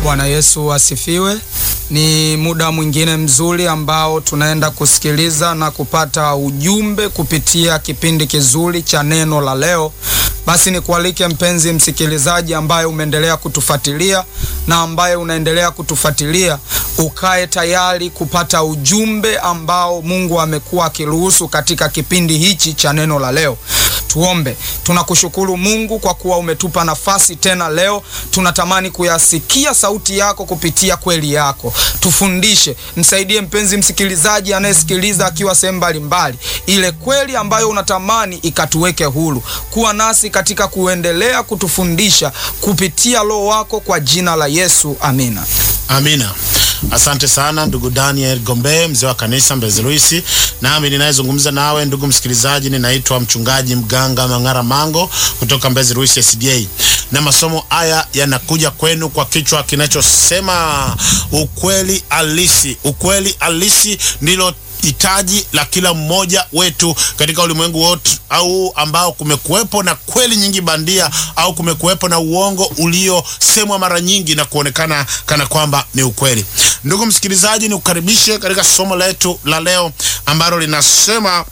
Bwana Yesu asifiwe. Ni muda mwingine mzuri ambao tunaenda kusikiliza na kupata ujumbe kupitia kipindi kizuri cha neno la leo. Basi nikualike mpenzi msikilizaji, ambaye umeendelea kutufuatilia na ambaye unaendelea kutufuatilia, ukae tayari kupata ujumbe ambao Mungu amekuwa akiruhusu katika kipindi hichi cha neno la leo. Tuombe. Tunakushukuru Mungu kwa kuwa umetupa nafasi tena leo. Tunatamani kuyasikia sauti yako kupitia kweli yako. Tufundishe, msaidie mpenzi msikilizaji anayesikiliza akiwa sehemu mbalimbali, ile kweli ambayo unatamani ikatuweke huru. Kuwa nasi katika kuendelea kutufundisha kupitia Roho wako, kwa jina la Yesu, amina. Amina. Asante sana ndugu Daniel Gombe, mzee wa kanisa Mbezi Luisi. Nami ninayezungumza nawe ndugu msikilizaji, ninaitwa mchungaji mganga Mang'ara Mango kutoka Mbezi Luisi SDA, na masomo haya yanakuja kwenu kwa kichwa kinachosema ukweli halisi. Ukweli halisi ndilo hitaji la kila mmoja wetu katika ulimwengu wote, au ambao kumekuwepo na kweli nyingi bandia au kumekuwepo na uongo uliosemwa mara nyingi na kuonekana kana kwamba ni ukweli. Ndugu msikilizaji, nikukaribishe katika somo letu la leo ambalo linasema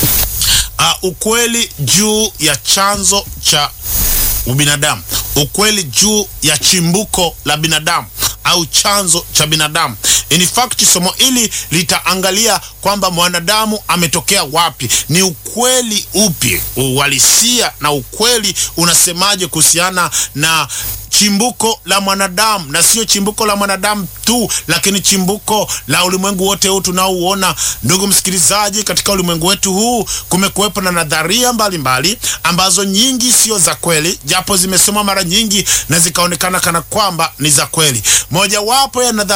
uh, ukweli juu ya chanzo cha ubinadamu, ukweli juu ya chimbuko la binadamu au chanzo cha binadamu. In fact, somo hili litaangalia kwamba mwanadamu ametokea wapi, ni ukweli upi, uhalisia na ukweli unasemaje kuhusiana na chimbuko la mwanadamu, na sio chimbuko la mwanadamu tu, lakini chimbuko la ulimwengu wote huu tunaouona. Ndugu msikilizaji, katika ulimwengu wetu huu kumekuwepo na nadharia mbalimbali mbali, ambazo nyingi sio za kweli, japo zimesomwa mara nyingi na zikaonekana kana kwamba ni za kweli. Mojawapo ya nadharia